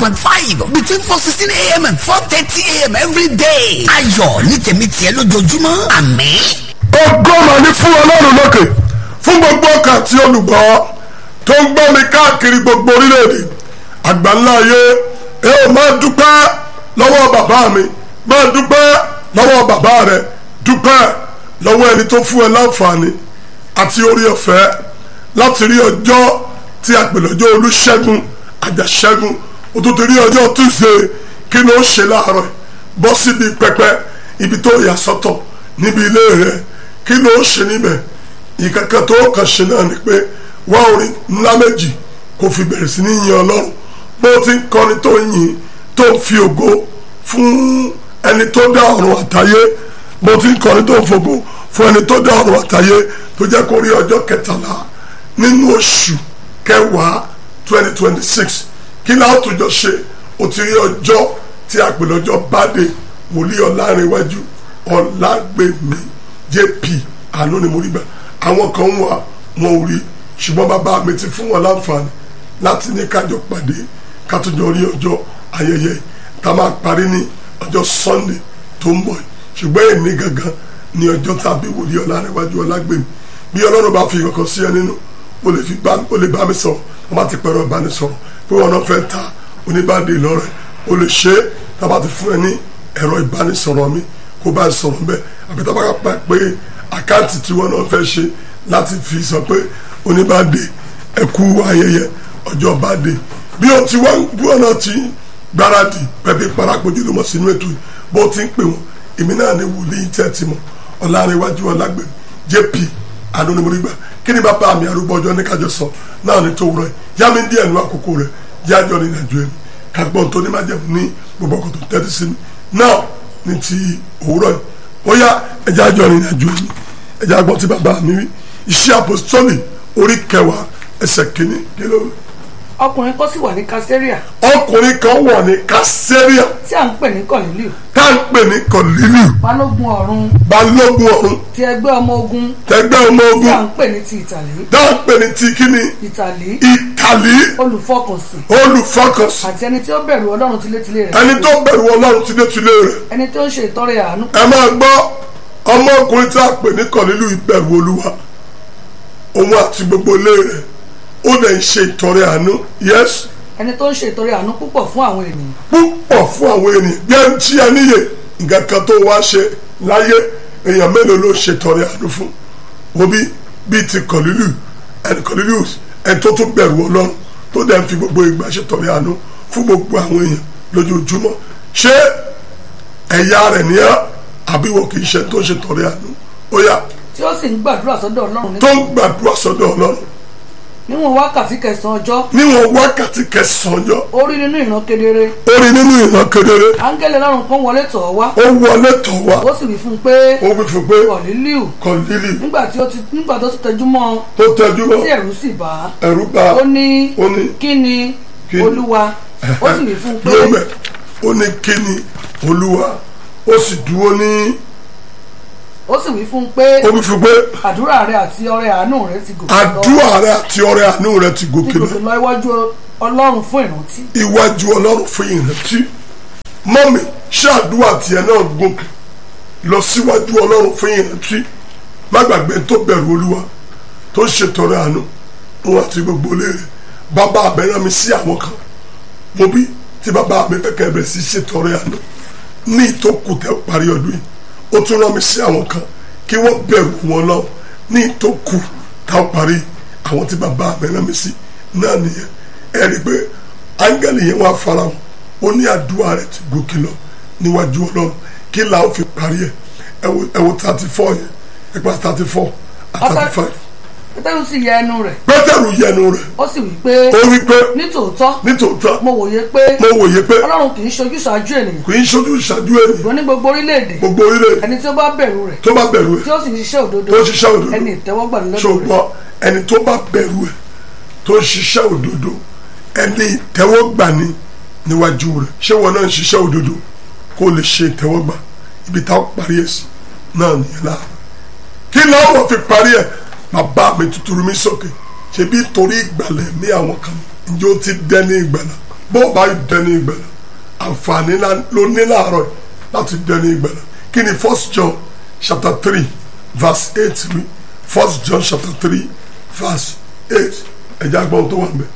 point five between four sixteen a.m. and four thirty a.m. every day. ayọ̀ ní tèmi tiẹ̀ lójoojúmọ́ àmín. ògo mà ní fún ọlọ́run lókè fún gbogbo ọkàn àti olùgbọ́ tó ń gbọ́ mi káàkiri gbogbo orílẹ̀-èdè àgbáńlá ayé ẹ ò máa dúpẹ́ lọ́wọ́ bàbá mi máa dúpẹ́ lọ́wọ́ bàbá rẹ dúpẹ́ lọ́wọ́ ẹni tó fún ẹ láǹfààní àti orí ọ̀fẹ́ láti rí ọjọ́ tí a pè lọ́jọ́ olúṣẹ́gun àjàṣẹ́gun o tó ti rí ọjọ́ tuesday kí ló ṣe láàárọ̀ bọ́ síbi pẹpẹ ibi tó yà sọ́tọ̀ níbi ilé rẹ kí ló ṣe níbẹ̀ ìkankan tó kàn ṣe náà ni pé wá orin ńlá méjì kò fi bẹ̀rẹ̀ sí ní yin ọlọ́run bó ti ń kọrin tó ń yin tó ń fi ògo fún ẹni tó dá ọ̀run àtayé bó ti ń kọrin tó ń fògo fún ẹni tó dá ọ̀run àtayé tó jẹ́ kó rí ọjọ́ kẹtàlá nínú oṣù kẹwàá twenty twenty six kí láwọn tó jọ ṣe o ti rí ọjọ́ tí a pè lọ́jọ́ báde wòlíì ọ̀làrẹ̀wájú ọ̀làgbèmí jp àánú ni mo rí gbà àwọn kan wà wọn ò rí ṣùgbọ́n bàbá mi ti fún wọn láǹfààní láti ní kájọ pàdé kátó rí ọjọ́ ayẹyẹ tá a máa parí ní ọjọ́ sunday tó ń bọ̀ ṣùgbọ́n èmi gangan ní ọjọ́ tàbí wòlíì ọ̀làrẹ̀wájú ọ̀làgbèmí bí ọlọ́run bá fi kankan sí ẹ nínú o lè fi bá o lè bá mi sọ̀rọ̀ wọ́n bá ti pẹ̀rọ ìbánisọ̀rọ̀ pé wọn náà fẹ́ ta oníbàdé lọ́rẹ̀ o lè ṣe é tá a bá ti fún ẹ ní ẹ̀rọ ìbánisọ̀rọ̀ mi kó bá sọ̀rọ̀ bẹ́ẹ̀ àbí tá a bá pa pé àkáǹtì tí wọn náà fẹ́ ṣe láti fi sọ pé oníbàdé ẹ̀kú ayẹyẹ ọjọ́ bàdé bí o ti wá bí wọn náà ti gbáradì pẹ̀pẹ́ parapọ̀jù ló mọ̀ sínú ètò yìí bó ti ń pè wọ́n èmi náà ní wòlíì tẹ́ ti mọ̀ ọ̀làrẹ̀wájú ọ̀làgbẹ̀ jp adónimọ̀rígbà kí ni bàbá mi arúgbó ọjọ́ ní kájọ sọ náà ní tó wúrọ̀ yá mi díẹ̀ nu àkókò rẹ̀ yájọ́ ní nàìjíríà ẹni kagbọ́n tó ní má jẹun ní gbogbo ọkọ̀ tó tẹ́tí sí mi náà ní ti òwúrọ̀ yìí ó yá ẹja jọ ní nàìjíríà ẹni ẹja gbọ́n ti bàbá mi wí iṣẹ́ àpòsítọ́lì orí kẹwàá ẹsẹ̀ kìíní kí ló ọkùnrin kan sì wà ní kásẹ́ríà ọkùnrin kan wọ̀ ní kásẹ́ríà tí à ń pè ní kọ̀lílì tá à ń pè ní kọ̀lílì balógun ọ̀run balógun ọ̀run ti ẹgbẹ́ ọmọ ogun tẹgbẹ́ ọmọ tí à ogun ń pè ní ti ìtàlí tá à ń pè ní ti kíni ìtàlí ìtàlí olùfọkànsìn olùfọkànsìn àti ẹni tí ó bẹ̀rù ọlọ́run tilétilé rẹ̀ ẹni tó bẹ̀rù ọlọ́run tilétilé rẹ̀ ẹni tó ń ṣe ìtọrẹ àánú ẹ máa gbọ́ ọmọkùnrin tí a pè ní kọ̀lílù ìbẹ̀rù olúwa òun àti gbogbo ilé rẹ̀ ó lè ṣe ìtọrẹ àánú yes ẹni tó ń ṣe ìtọrẹ àánú púpọ̀ fún àwọn ènìyàn púpọ̀ fún àwọn ènìyàn bí ẹni tí a níyè nǹkan kan tó wá ṣe láyé èèyàn mélòó ló ṣe ìtọrẹ àánú fún wo bí bíi ti kọ̀lílù ẹni kọ̀lílù ẹni tó tún bẹ̀rù ọlọ́run tó dẹ̀ ń fi gbogbo ìgbà ṣe ìtọrẹ àánú fún gbogbo àwọn èèyàn lójoojúmọ́ ṣé ẹ̀yà rẹ̀ ní ẹ́ àbí wọn kì í ṣe tó ń ṣe ìtọrẹ àánú ó yá tí ó sì ń gbàdúrà sọ́dọ̀ ọlọ́run ní tó ń gbàdúrà sọ́dọ̀ ọlọ́run níwọ̀n wákàtí kẹsàn-án ọjọ́ níwọ̀n wákàtí kẹsàn-án ọjọ́ ó rí nínú ìran kedere ó rí nínú ìran kedere áńgẹ́lì ọlọ́run kan wọlé tọ̀ ọ́ wá ó wọlé tọ̀ wá ó sì wí fún un pé ó wí fún pé kọ̀lílíù kọ̀lílì nígbà tí ó ti nígbà tó ti tẹjú mọ́ ọ tó tẹjú mọ́ tí ẹ̀rù sì bà á ẹ̀rú bá ó ní ó ní kí ni Kí ni? olúwa ó sì wí fún un pé dúró mẹ́ ó ní kíni olúwa ó sì dúró ní ó sì wí fún un pé ó wí fún pé àdúrà rẹ àti ọrẹ àánú rẹ ti gòkè lọ àdúrà rẹ àti ọrẹ àánú rẹ ti ti gòkè lọ gòkè lọ iwájú ọlọ́run fún ìrántí iwájú ọlọ́run fún ìrántí mọ́mì ṣé àdúrà tiẹ̀ náà gòkè lọ síwájú ọlọ́run fún ìrántí má gbàgbé tó bẹ̀rù olúwa tó ń ṣètọrẹ àánú òun àti gbogbo léèrè bàbá àbẹ̀rẹ̀ mi sí àwọn kan mo bí tí bàbá mi fẹ́ kẹ́ bẹ̀rẹ̀ sí ṣètọrẹ àánú ní ìtókù tẹ́ parí ọdún yìí ó tún rán mi sí àwọn kan kí wọ́n bẹ̀rù wọn lọ ní ìtókù tá a parí àwọn tí bàbá mi rán mi sí náà nìyẹn ẹ rí i pé áńgẹ́lì yẹn wá fara wọn ó ní àdúrà rẹ̀ ti gòkè lọ níwájú ọlọ́run kí làwọn fi parí ẹ̀ ẹ wo ẹ wo thirty four yẹn ẹ pa thirty four àti thirty five pétérù sì yẹ ẹnu rẹ̀ pétérù yẹnu rẹ̀ ó sì wí pé ó wí pé nítòótọ́ nítòótọ́ mo wòye pé mo wòye pé ọlọ́run kì í ṣojú ṣáájú ènìyàn kò í ṣojú ìṣáájú ènìyàn ṣùgbọ́n ní gbogbo orílẹ̀-èdè gbogbo orílẹ̀ ẹni tí ó bá bẹ̀rù rẹ̀ tó bá bẹ̀rù ẹ̀ tí ó sì ń ṣiṣẹ́ òdodo tó ń ṣiṣẹ́ òdodo ẹni ìtẹ́wọ́gbà lọ́dọ̀ rẹ̀ ṣùgbọ́n ẹni tó bá bẹ̀rù ẹ̀ tó ń ṣiṣẹ́ òdodo ẹni ìtẹ́wọ́gbà ni níwájú rẹ̀ ṣé wọn náà ń ṣiṣẹ́ òdodo kó lè ṣe ìtẹ́wọ́gbà ibi táwọn parí ẹ̀ sí náà nìyẹn láàárọ̀ kí lọ́wọ́ fi parí ẹ̀ bàbá mi tuturu mi sókè ṣebí torí ìgbàlẹ̀ mi àwọn kan ǹjẹ́ ó ti dẹ́ ní ìgbàlà bó o bá dẹni ìgbàlà àǹfààní ló ní láàárọ̀ láti dẹni ìgbàlà kí ni first john chapter three verse eight wí first john chapter three verse eight ẹ̀jẹ̀ agbọ́n tó wà ń bẹ̀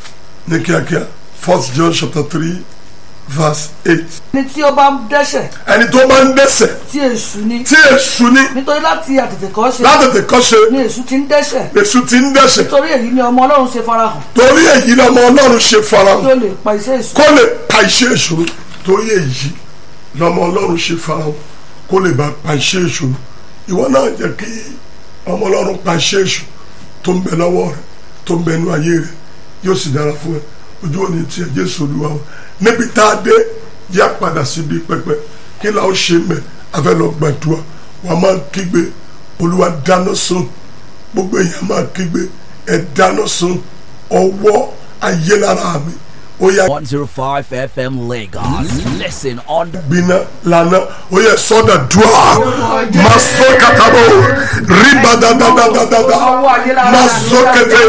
ní kíákíá first john chapter three verse eight. ní tí ó bá ń dẹ́ṣẹ̀ ẹni tó bá ń dẹ́ṣẹ̀ tí èṣù ni tí èṣù ní nítorí láti àtètèkọ́ ṣe látètè kọ́ṣe ni èṣù ti ń dẹ́ṣẹ̀ èṣù ti ń dẹ́ṣẹ̀ nítorí èyí ni ọmọ ọlọ́run ṣe farahàn torí èyí lọ́mọ ọlọ́run ṣe tí farahàn ó lè pa iṣẹ́ èṣù kó lè pa iṣẹ́ èṣù run. torí èyí lọ́mọ ọlọ́run ṣe farahàn kó lè bá pa iṣẹ́ èṣù run. ìwọ náà jẹ́ kí ọmọ ọlọ́run pa iṣẹ́ èṣù tó ń bẹ lọ́wọ́ rẹ̀ tó ń bẹ nú ayé rẹ̀ yóò sì dára fún ẹ ojú òní tiẹ̀ jésù olúwa wa níbi tá a dé yá padà síbi pẹpẹ kí la ó ṣe mẹ afẹ́ lọ gbàdúrà wàá máa kígbe olúwa dáná sun gbogbo èèyàn máa kígbe ẹ dáná sun ọwọ́ ayé lára mi ó yá 105 FM Lagos. Listen on gbiná lana ó yẹ sọdọ dùà máa sọ kàtàbọ ríba dáadáadáa máa sọ kẹtẹ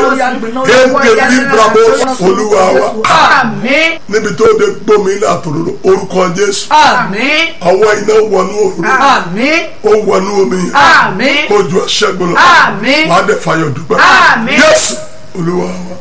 kéde librabo olúwa wa Àmín. níbi tó de gbómi ilé àtòrò orúkọ jésù Àmín. ọwọ́ iná wọnú òru Àmín. ó wọnú omi yẹn Àmín. kó ju ẹṣẹ́gun lọ Àmín. wàá dẹ̀ fàyọ̀ dúpẹ́ Àmín. jésù olúwa wa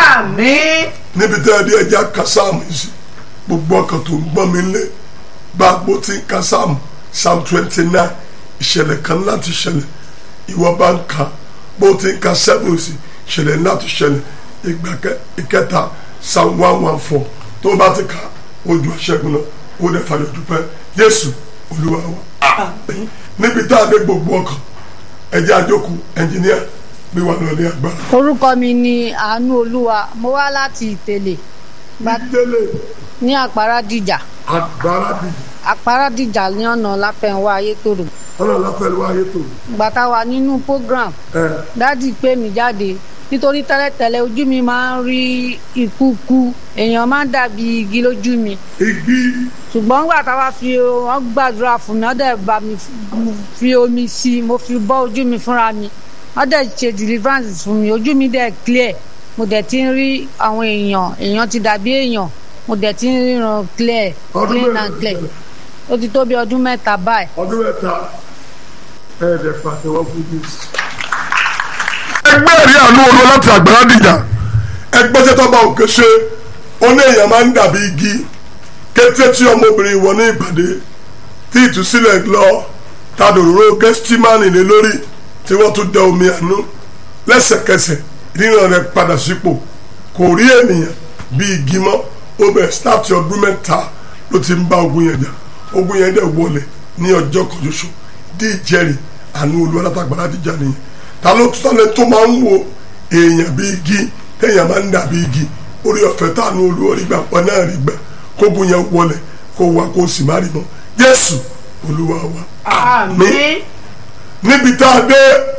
Àmín. níbi tẹ́ ẹ dé ẹja kásáàmù yìí sí gbogbo ọkàn tó ń gbọ́n mi lé bá a gbó tí ń kásáàmù psalm twenty nine ìṣẹ̀lẹ̀ kan láti ṣẹlẹ̀ ìwọ bá ń ka bó ti ń ka seven sí ìṣẹ̀lẹ̀ láti ṣẹlẹ̀ ìgbà kẹ- ìkẹta psalm one one four tó o bá ti ka ojú ọ̀ṣẹ́gun náà ó dẹ̀ fàyọ̀ dúpẹ́ jésù olúwa wa àmín níbi tá a dé gbogbo ọkàn ẹjẹ́ àjókù ẹnjìníà gbé wa lọ ní agbára. orúkọ mi ni àánú olúwa mo wá láti ìtẹ̀lẹ̀ Gba- délé ní àpárádìjà agbára bíi àpárádìjà ní ọ̀nà láfẹ̀wá ayétòrò ọlọ́run lápẹ̀lú ayé tó gbàtà wà nínú program ẹ dádì pé mi jáde nítorí tẹ́lẹ̀tẹ́lẹ̀ ojú mi máa ń rí ìkúkú èèyàn máa ń dàbí igi lójú mi igi ṣùgbọ́n nígbà táwa fi wọ́n gbàdúrà fún mi wọ́n dẹ̀ bá mi fi omi sí i mo fi bọ́ ojú mi fúnra mi wọ́n dẹ̀ ṣe deliverance fún mi ojú mi dẹ̀ clear mo dẹ̀ ti ń rí àwọn èèyàn èèyàn ti dàbí èèyàn mo dẹ̀ ti ń ríran clear Ọdún clean mélòó and clear ó ti tó bí ọdún mẹ́ta báyìí. ọdún mẹ́ta ẹ̀ẹ́dẹ̀ pàtẹ́wọ́ fún mi. ẹgbẹ́ rí àánú olú láti àgbàrá dìjà ẹgbẹ́ tẹ́tọ́ bá òkè ṣe ó ní èèyàn máa ń dàbí igi kété tí ọmọbìnrin wọ ní ìpàdé tí ìtúsílẹ̀ lọ tadòróró gẹ́stímánì lé lórí tí wọ́n tún dẹ omi àánú lẹ́sẹ̀kẹsẹ̀ ríran rẹ̀ padà sípò kò rí ènìyàn bí igi mọ́ ó bẹ̀rẹ̀ láti ọdún mẹ́ta ló ti ń bá ogun yẹn jà ogun yẹn dẹ̀ wọlé ní ọjọ́ kan ṣoṣo dí ìjẹ́rìí àánú olú alátagbára dìjà nìyẹn ta ló tún sálẹ̀ tó máa ń wo èèyàn bí igi téèyàn máa ń dà bí igi orí ọ̀fẹ́ táànú olú orí gbà pọ̀ náà rí gbà kógun yẹn wọlé kó wá kó sì má rí mọ́ jésù olúwa wa Àmín. níbi tá a dé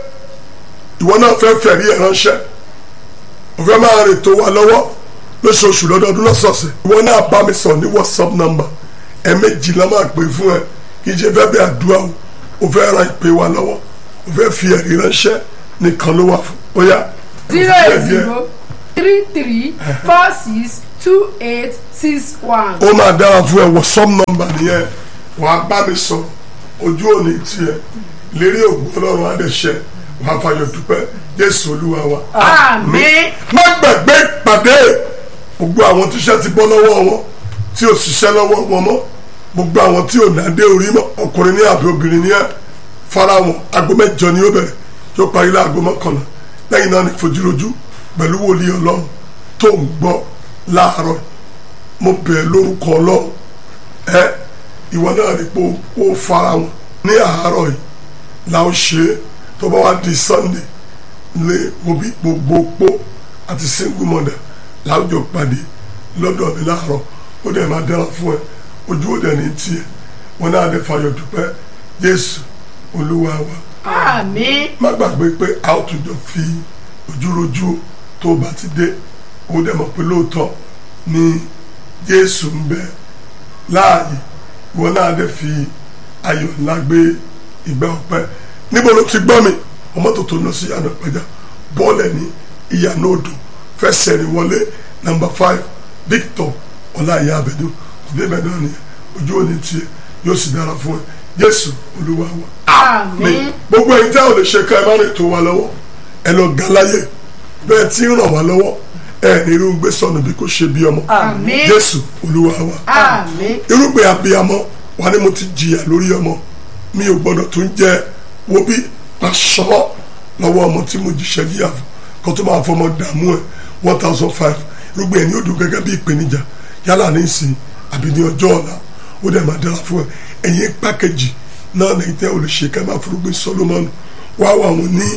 ìwọ náà fẹ́ fẹ̀rí ẹ̀ ránṣẹ́ òfẹ́ máa rìn tó wa lọ́wọ́ lóṣooṣù lọ́dọọdún lọ́sọ̀ọ̀sẹ̀ ìwọ náà bá mi sọ ní whatsapp number ẹ̀ẹ̀mejì la máa pè fún ẹ kì í ṣe fẹ́ bẹ́ẹ̀ àdúrà o ò fẹ́ ran ìpè wa lọ́wọ́ ò fẹ́ fi ẹ̀rí ránṣẹ́ nìkan ló wà fún ó yá. zero eight zero three three four six two eight six one. ó máa dára fún ẹ whatsapp number nìyẹn wàá bá mi sọ ojú òní tiẹ̀ lérí ògùn ọlọ́run adẹ̀ṣẹ́ wàá fàyọ̀ dúpẹ́ jésù olúwa wa. Àmín. má gbàgbé ìpàdé gbogbo àwọn tíṣẹ́ ti bọ́ lọ́wọ́ wọn tí ò ṣiṣẹ́ lọ́wọ́ wọn mọ́ gbogbo àwọn tí ò nàdé orí mọ́ ọkùnrin ní àbí obìnrin ní ẹ̀ fara wọn aago mẹ́jọ ni ó bẹ̀rẹ̀ yóò parí láago mọ́kànlá lẹ́yìn náà ní fojúrojú pẹ̀lú wòlíì ọlọ́run tó ń gbọ́ láàárọ̀ mo bẹ̀ lórúkọ ọlọ́run ẹ ìwọ náà rí pé ó fara wọn ní àárọ̀ yìí la ó ṣe é tó bá wá di sunday lé obi gbogbo pó àti single mother láwùjọ pàdé lọ́dọ̀ mi láàárọ̀ ó dẹ̀ máa dára fún ẹ ojú ó dẹ̀ ní tiẹ̀ wọn náà dẹ̀ fayọ̀ dúpẹ́ jésù olúwa wa Àmín. má gbàgbé pé a ó tún jọ fi ojúrojú tó o bá ti dé ó dẹ̀ mọ̀ pé lóòótọ́ ni jésù ń bẹ láàyè ìwọ náà dẹ̀ fi ayọ̀ ńlá gbé ìgbà ọpẹ́ níbo ló ti gbọ́ mi ọmọ tó tó lọ sí ìyànà ìpẹjà bọ́ọ̀lù ní ìyànà odò fẹsẹ̀ rìn wọlé nàmbà five victor ọlá ìyá abẹ́dún débẹ̀ náà nìyẹn ojú òní tiẹ̀ yóò sì dára fún ẹ jésù olúwa wa àmín gbogbo ẹ̀yin tí a ò lè ṣe ká ẹ má lè tó wa lọ́wọ́ ẹ lọ ga láyè bẹ́ẹ̀ tí ń ràn wá lọ́wọ́ ẹ ní irú gbé sọnù bí kò ṣe bí ọmọ àmín jésù olúwa wa àmín irúgbìn abiyamọ wà ní mo ti jìyà lórí ọmọ mi ò gbọdọ̀ tún jẹ wo bí aṣọ lọ́wọ́ ọmọ tí mo jìṣẹ́ níyà fún kó tó máa fọmọ dààmú ẹ one thousand five irúgbìn ẹni ó dùn gẹ́gẹ́ bí ìpèníjà yálà ní ìsìn àbí ní ọjọ́ ọ̀la ó dẹ̀ máa dára fún ẹ ẹ̀yin pákéjì náà lẹ́yìn tẹ́ ò lè ṣe ká máa forúgbìn Solomon wá wà wọn ní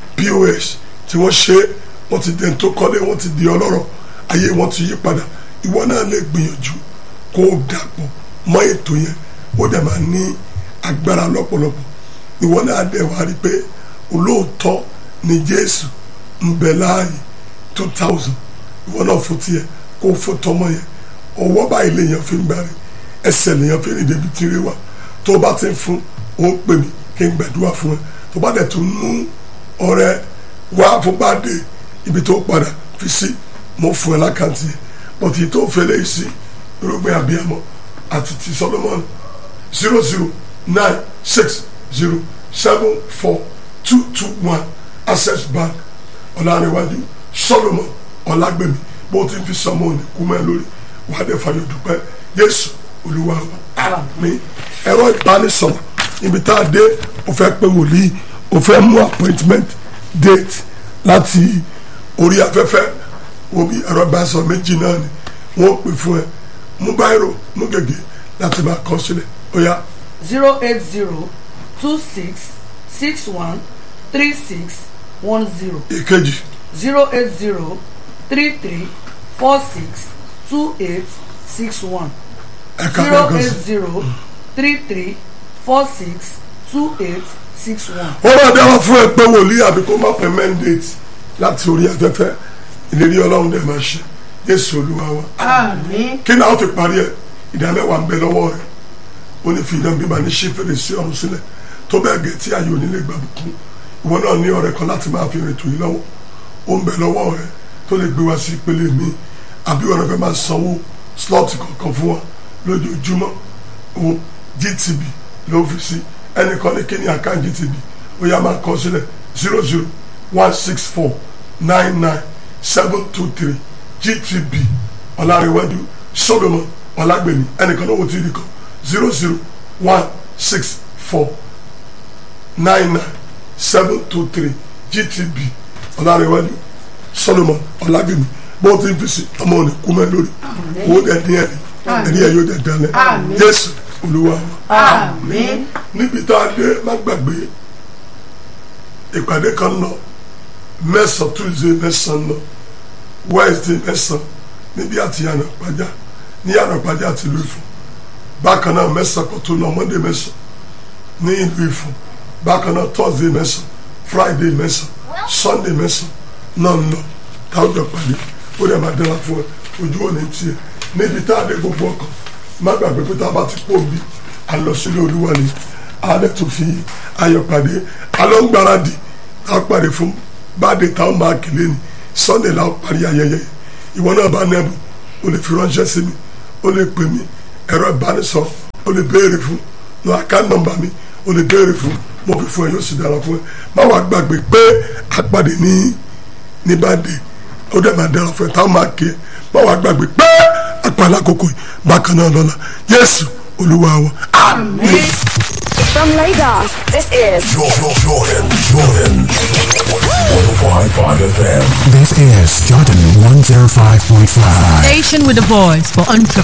POS tí wọ́n ṣe wọ́n ti dẹ̀ tó kọ́lé wọ́n ti di ọlọ́rọ̀ ayé wọn ti yí padà ìwọ náà lè gbìyànjú kó o dàpọ̀ mọ́ ètò yẹn ó dẹ̀ máa ní agbára lọ́pọ̀lọpọ̀ ìwọ náà dẹ̀ wá rí pé olóòótọ́ ni Jésù ń bẹ láàyè two thousand ìwọ náà fún tiẹ̀ kó o fún tọmọ yẹn ọwọ́ báyìí lèèyàn fi ń gbárí ẹsẹ̀ lèèyàn fi ń rìn débi tí rí wa tó o bá ti ń fún o ń pè mí kí n gbàdúrà fún ẹ tó o bá dẹ̀ tún mú ọrẹ wá fún bá dé ibi tó padà fi sí mo fún ẹ lákàntì yẹn bọ́tí tó fẹ́lẹ́ yìí sí irúgbìn abiyamọ àti ti Solomon zero zero nine six zero seven four two two one access bank ọ̀làníwájú Solomon ọ̀làgbẹ̀mí bó ti fi sọmọ òní kú mẹ́ lórí wàá dé fàyọ̀ dúpẹ́ Jésù Olúwa wa àmín ẹ̀rọ ìbánisọ̀rọ̀ ibi tá a dé o fẹ́ pé wòlíì o fẹ́ mú appointment date láti orí afẹ́fẹ́ omi ẹ̀rọ ìbánisọ̀rọ̀ méjì náà ni wọ́n pè fún ẹ mú báyìí mú gègé láti máa kọ sílẹ̀ ó yá zero eight zero two six six one three six one zero èkejì zero eight zero three three four six two eight six one ẹ̀ka zero kankan eight sí. zero three three four six two eight six one. wọ́n máa dáwọ́ fún ẹ pé wòlíì àbí kó má pẹ́ mandate láti orí afẹ́fẹ́ ìlérí ọlọ́run dẹ̀ máa ṣe Jésù Olúwa wa. àmín kí náà ó ti parí ẹ ìdámẹ́wàá ń bẹ lọ́wọ́ rẹ̀ ó ní fi ìdán bíbá ní ṣí fèrèsé ọ̀run sílẹ̀ tó bẹ́ẹ̀ gẹ̀ tí ayé onílé gbà bùkún ìwọ náà ní ọ̀rẹ́ kan láti máa fi rìn tò yín lọ́wọ́ ó ń bẹ lọ́wọ́ rẹ̀ tó lè gbé wá sí ìpele mi àbí ọ̀rẹ́ fẹ́ máa sanwó slọ́ọ̀tì kọ̀ọ̀kan fún wa lójoojúmọ́ o GTB ló fi sí ẹnìkan ní kíní àká GTB ó yá máa kọ sílẹ̀ zero zero one six four nine nine seven two three GTB ọ̀làríwájú Solomon ọ̀làgbèmí ẹnìkan náà wò tí ì rí kan zero zero one six four nine nine seven two three GTB ọ̀làríwájú Solomon ọ̀làgbèmí bó ti fi sí ọmọ òní kú mẹ́ lórí owó dẹ̀ dín ẹ̀rí ẹ̀rí ẹ̀ yóò dẹ̀ dalẹ̀ Àmín. Jésù Olúwa wa àmín níbi tá a dé má gbàgbé ìpàdé kan lọ mẹ́sàn tuesday mẹ́sàn lọ wednesday mẹ́sàn níbi àti yànnà pàjá ní yànnà pàjá àti ìlú Ifọ̀n bákan náà mẹ́sàn kò tó lọ monday mẹ́sàn ní ìlú Ifọ̀n bákan náà thursday mẹ́sàn friday mẹ́sàn sunday mẹ́sàn náà ń lọ táwọn jọ pàdé ó dẹ̀ máa dára fún ẹ ojú òní tiẹ̀ níbi tá a dé gbogbo ọkàn má gbàgbé pé tá a bá ti pò bí a lọ sílé olúwa ni a dẹ̀ tún fi ayọ̀ pàdé a lọ ń gbáradì a pàdé fún báde táwọn máa kéde ni sunday la ó parí ayẹyẹ ìwọ náà bá nẹ́bù o lè fi ránṣẹ́ sí mi o lè pè mí ẹ̀rọ ìbánisọ̀rọ̀ o lè béèrè fún lọ àká nọ́mbà mi o lè béèrè fún mo fi fún ẹ yóò sì dára fún ẹ má wàá gbàgbé pé a pàdé ní ní báde ó dẹ̀ máa dára fún ẹ táwọn máa ké ẹ má wàá gbàgbé pé àpàlà àkókò yìí bákan náà lọ́la Jésù Olúwa wa àmín. From Lagos, this is Jordan, Jordan, Jordan. 105.5 FM. This is Jordan 105.5. Station with a voice for entrepreneurs.